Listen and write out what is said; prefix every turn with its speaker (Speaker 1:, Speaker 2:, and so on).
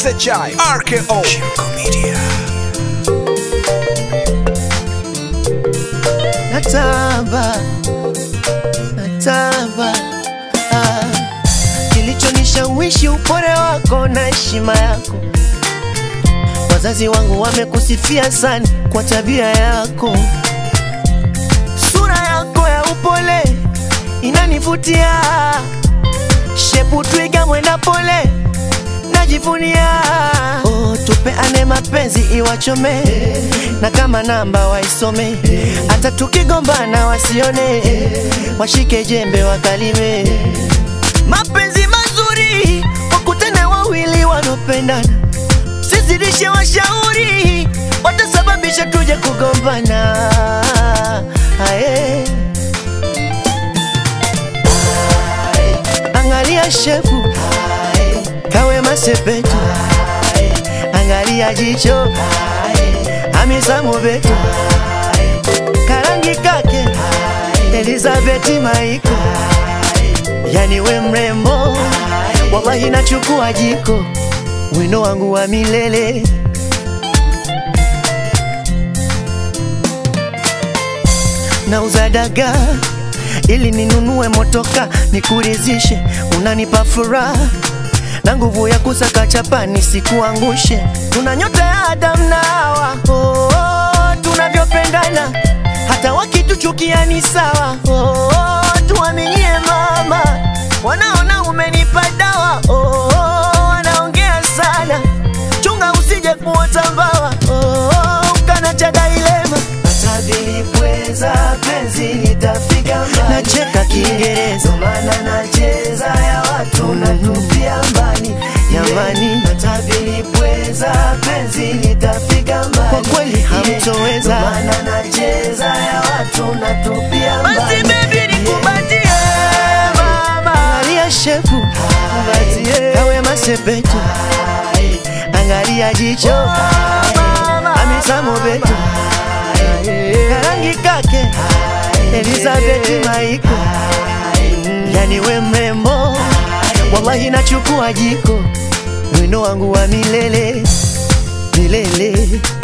Speaker 1: SHI RKO Shirko Media
Speaker 2: natamba natamba ah. Kilichonishawishi upole wako na heshima yako, wazazi wangu wamekusifia sana kwa tabia yako, sura yako ya upole inanivutia, shepu twiga mwenda pole najivunia. Oh, tupeane mapenzi iwachome, na kama namba waisome, hata tukigombana wasione, washike jembe wakalime. Mapenzi mazuri wakutane wawili wanaopendana, sizidishe washauri, watasababisha tuje kugombana. Aye. Angalia shefu kawe masepetu, angalia jicho Hamisa Mobeto, karangi kake Elizabeth Maiko, yani we mrembo, wallahi nachukua jiko, wino wangu wa milele. Nauza dagaa ili ninunue motoka nikurizishe, unanipa furaha na nguvu ya kusaka chapa nisikuangushe. Tuna nyota ya Adam na Hawa, oh, oh, tunavyopendana hata wakituchukia ni sawa. Oh, oh, tuaminie mama, wanaona umenipa dawa. Oh, oh, wanaongea sana, chunga usije kuota mbawa. Oh, oh, ukanacha dailema Atabilipweza penzi litafika mbali, nacheka Kiingereza maana nacheza ya watu natupia mbali jamani, atabilipweza penzi litafika mbali, kwa kweli hamtoweza maana nacheza ya watu natupia mbali. Basi baby nikubatie mama, angalia shefu, kumbatie kawe masepetu, angalia jicho Hamisa Mobeto karangi kake Elizabeth Maiko, yani we mrembo, wallahi nachukua jiko, wino wangu wa milele milele.